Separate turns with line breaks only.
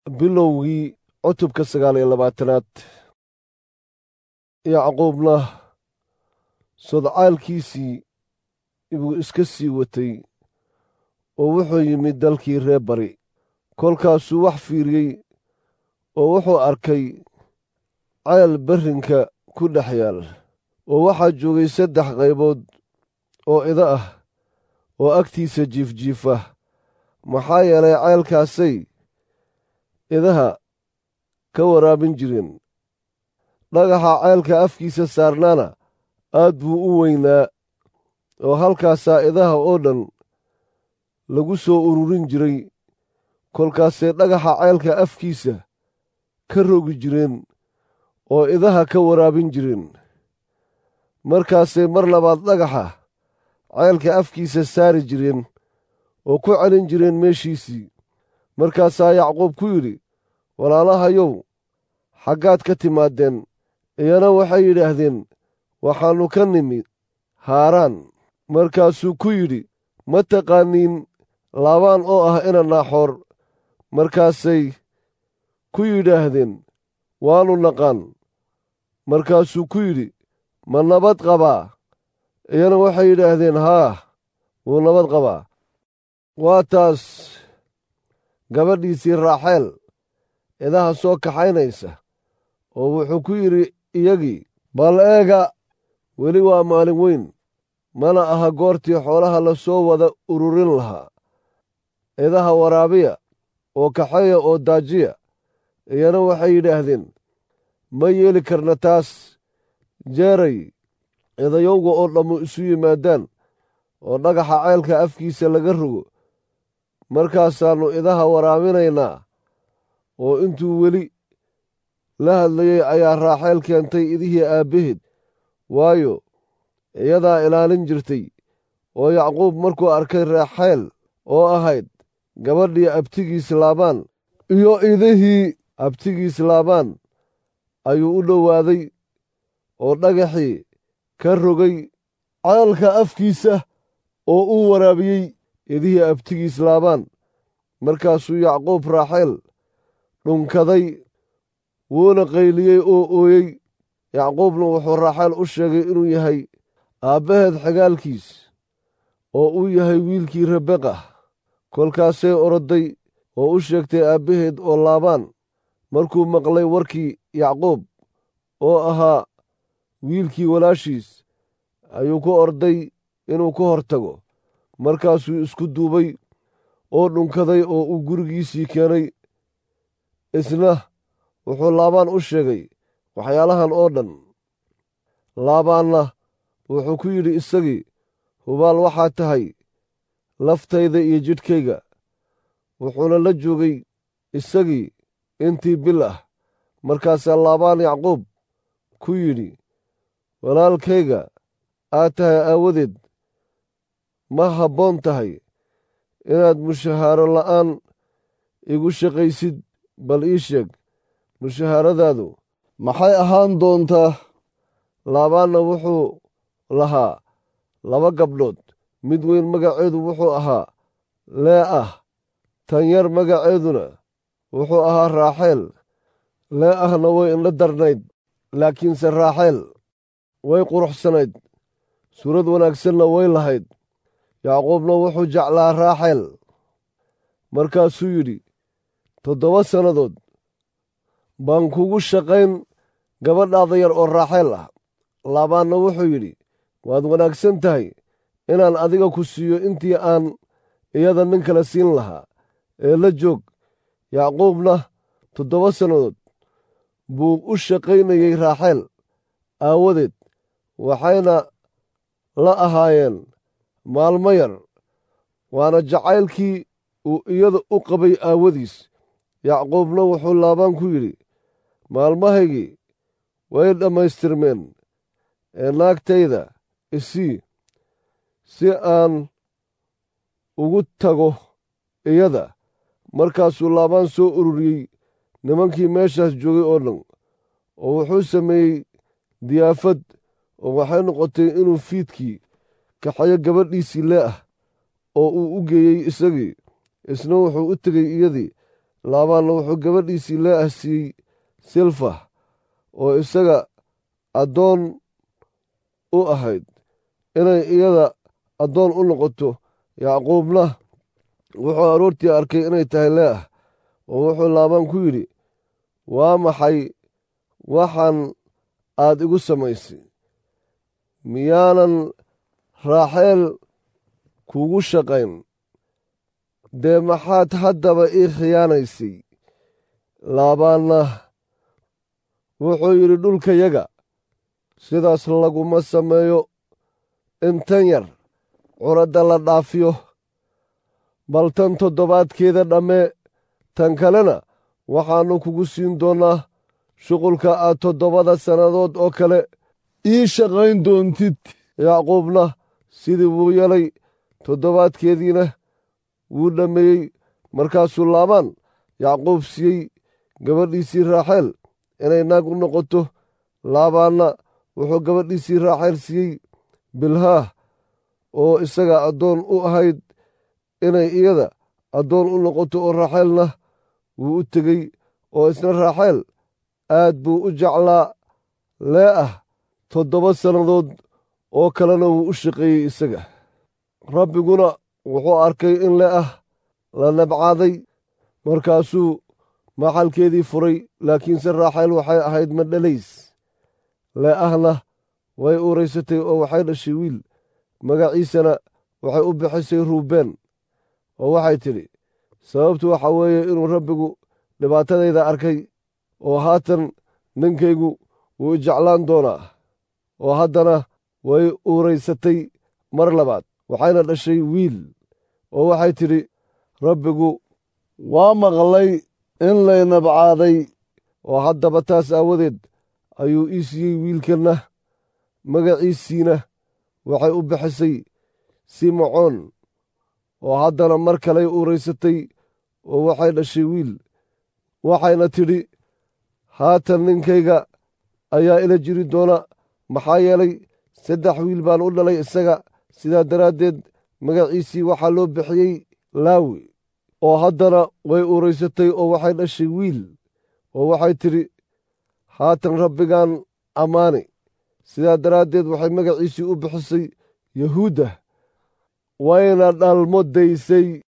bilowgii cutubka sagaal iyo labaatanaad yacquubna sodcaalkiisii buu iska sii watay oo wuxuu yimid dalkii reer bari kolkaasuu wax fiiriyey oo wuxuu arkay ceel berrinka ku dhex yaal oo waxaa joogay saddex qaybood oo ida ah oo agtiisa jiifjiifa maxaa yeelay ceelkaasay idaha ka waraabin jireen dhagaxa ceelka afkiisa saarnaana aad buu u weynaa oo halkaasaa idaha oo dhan lagu soo ururin jiray kolkaasay dhagaxa ceelka afkiisa ka rogi jireen oo idaha ka waraabin jireen markaasay mar labaad dhagaxa ceelka afkiisa saari jireen oo ku celin jireen meeshiisii markaasaa yacquub ku yidhi walaalahayow xaggaad ka timaadeen iyana waxay yidhaahdeen waxaannu ka nimi haaraan markaasuu ku yidhi ma taqaaniin laabaan oo ah ina naaxoor markaasay ku yidhaahdeen waannu naqaan markaasuu ku yidhi ma nabad qabaa iyana waxay yidhaahdeen haa wuu nabad qabaa waa taas gabadhiisii raaxeel idaha soo kaxaynaysa oo wuxuu ku yidhi iyagii bal eega weli waa maalin weyn mana aha goortii xoolaha la soo wada ururin lahaa idaha waraabiya oo kaxeeya oo daajiya iyana waxay yidhaahdeen ma yeeli karna taas jeeray idayowga oo dhammu isu yimaadaan oo dhagaxa ceelka afkiisa laga rogo markaasaannu idaha waraabinaynaa oo intuu weli la hadlayey ayaa raaxeel keentay idihii aabbaheed waayo iyadaa ilaalin jirtay oo yacquub markuu arkay raaxeel oo ahayd gabadhii abtigiis laabaan iyo idihii abtigiis laabaan ayuu u dhowaaday oo dhagaxii ka rogay ceelka afkiisa oo uu waraabiyey idihii abtigiis laabaan markaasuu yacquub raaxeel dhunkaday wuuna qayliyey oo ooyey yacquubna wuxuu raaxeel u sheegay inuu yahay aabbaheed xagaalkiis oo uu yahay wiilkii rabeqa kolkaasay oroday oo u sheegtay aabbaheed oo laabaan markuu maqlay warkii yacquub oo ahaa wiilkii walaashiis ayuu ku orday inuu ka hor tago markaasuu isku duubay oo dhunkaday oo uu gurigiisii keenay isna wuxuu laabaan u sheegay waxyaalahan oo dhan laabaanna wuxuu ku yidhi isagii hubaal waxaa tahay laftayda iyo jidhkayga wuxuuna la joogay isagii intii bil ah markaasaa laabaan yacquub ku yidhi walaalkayga aad tahay aawadeed ma habboon tahay inaad mushahaaro la'aan igu shaqaysid bal ii sheeg mushahaaradaadu maxay ahaan doontaa laabaanna wuxuu lahaa laba gabdhood mid weyn magaceedu wuxuu ahaa lee ah tan yar magaceeduna wuxuu ahaa raaxeel lee ahna way indho darnayd laakiinse raaxeel way quruxsanayd suurad wanaagsanna way lahayd yacquubna wuxuu jeclaa raaxeel markaasuu yidhi toddoba sannadood baan kugu shaqayn gabadhaada yar oo raaxeel ah laabaanna wuxuu yidhi waad wanaagsan tahay inaan adiga ku siiyo intii aan iyada nin kale siin lahaa ee la joog yacquubna toddoba sannadood buu u shaqaynayey raaxeel aawadeed waxayna la ahaayeen maalmo yar waana jacaylkii uu iyada u qabay aawadiis yacquubna wuxuu laabaan ku yidhi maalmahaygii way dhammaystirmeen ee naagtayda isii si aan ugu tago iyada markaasuu laabaan soo ururiyey nimankii meeshaas joogay oo dhan oo wuxuu sameeyey diyaafad oo waxay noqotay inuu fiidkii kaxayo gabadhiisii lee ah oo uu u geeyey isagii isna wuxuu u tegey iyadii laabaanna wuxuu gabadhiisii leeah siiyey silfa oo isaga addoon u ahayd inay iyada addoon u noqoto yacquubna wuxuu aroortii arkay inay tahay leeah oo wuxuu laabaan ku yidhi waa maxay waxaan aad igu samaysay miyaanan raaxeel kuugu shaqayn dee maxaad haddaba ii khiyaanaysay laabaanna wuxuu yidhi dhulkayaga sidaas laguma sameeyo intan yar curadda la dhaafiyo bal tan toddobaadkeeda dhammee tan kalena waxaannu kugu siin doonnaa shuqulka aad toddobada sannadood oo kale ii shaqayn doontid yacquubna sidii wuu yelay toddobaadkeediina wuu dhammeeyey markaasuu laabaan yacquub siiyey gabadhiisii raaxeel inay naag u noqoto laabaanna wuxuu gabadhiisii raaxeel siiyey bilhaah oo isaga addoon u ahayd inay iyada addoon u noqoto oo raaxeelna wuu u tegey oo isna raaxeel aad buu u jeclaa lee ah toddoba sannadood oo kalena wuu u shaqeeyey isaga rabbiguna wuxuu arkay in lee ah la nabcaaday markaasuu maxalkeedii furay laakiinse raaxeel waxay ahayd madhalays lee ahna way uuraysatay oo waxay dhashay wiil magaciisana waxay u bixisay ruubeen oo waxay tidhi sababtu waxa weeye inuu rabbigu dhibaatadayda arkay oo haatan ninkaygu wuu jeclaan doonaa oo haddana way uuraysatay mar labaad waxayna dhashay wiil oo waxay tidhi rabbigu waa maqlay in lay nabcaaday oo haddaba taas aawadeed ayuu ii siiyey wiilkanna magaciisiina waxay u bixisay simacoon oo haddana mar kaley uuraysatay oo waxay dhashay wiil waxayna tidhi haatan ninkayga ayaa ila jiri doona maxaa yeelay saddex wiil baan u dhalay isaga sidaa daraaddeed magaciisii waxaa loo bixiyey laawi oo haddana way uuraysatay oo waxay dhashay wiil oo waxay tidhi haatan rabbigaan ammaani sidaa daraaddeed waxay magaciisii u bixisay yahuudda wayna dhalmo daysay